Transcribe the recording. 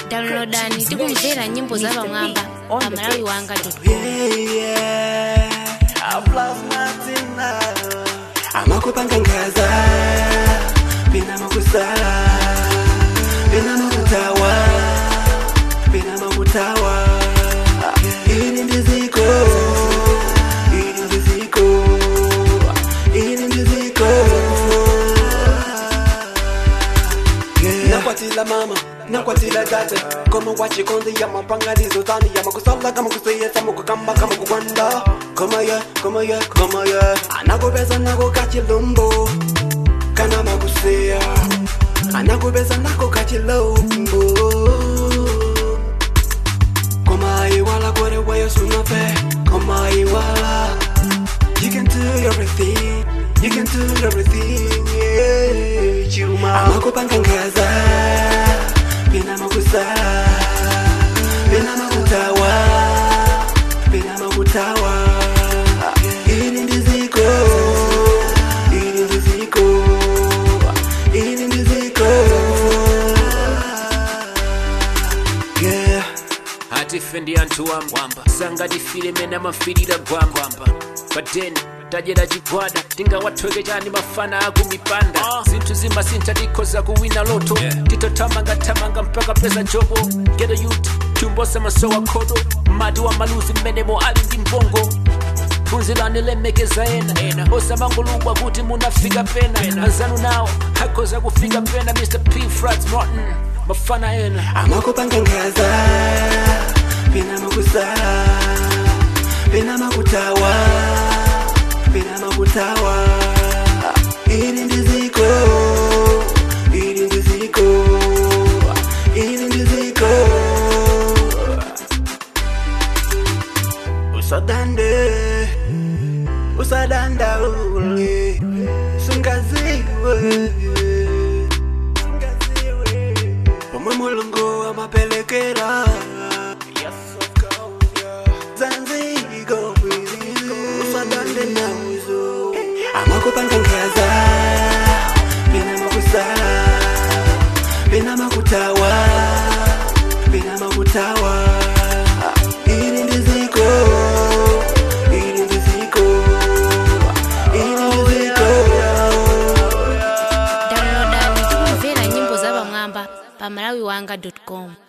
downloadani tikumvera nyimbo za pamwamba pa malawi wanga amakupangangaza pena makusala pena makutawa pena makutawa ili ndiziko ili ndiziko ili ndiziko nakwatila mama nakwatila tata koma wachikondi ya mapanganizo tani ya makusala kama kuseyesa mukukamba kama kukwanda koma ye koma ye koma ye anakupeza nako kachilumbo kana makuseya anakupeza nako kachilumbo koma iwala kore wayo sunafe koma iwala You can do everything, you can do everything, yeah. Chuma amakupangangaza, pena makusala, pena makutawa, pena makutawa. Ili ndiziko, ili ndiziko, ili ndiziko. Yeah. hatifendi anthu wamba sangatifile mene amafirira gwamba pateni tajera chigwada tingawathweke chani mafana akumipanda zinthu zimasintha tikhoza kuwina loto titothamangathamanga mpaka pesa jobo geto youth tumbosa masowa khodo mati wa maluzi mmenemo ali ndi mbongo phunzirani lemekeza ena osamangolubwa kuti munafika pena anzanu nawo akhoza kufika pena mr p frats martin mafana ena amakupangangaza pena makusala pena makutawa pena makutawa ili ndiziko ili ndiziko ili ndiziko usadande usadanda ule sungaziwe pomwe mulungu amapelekera zanzigo usadande nauzo amakupangangaza pena makusala pena makutawa pena makutawa ili ndiziko ili ndiziko ili ndiziko downloadani tikumvera nyimbo za pamwamba pa malawi wanga com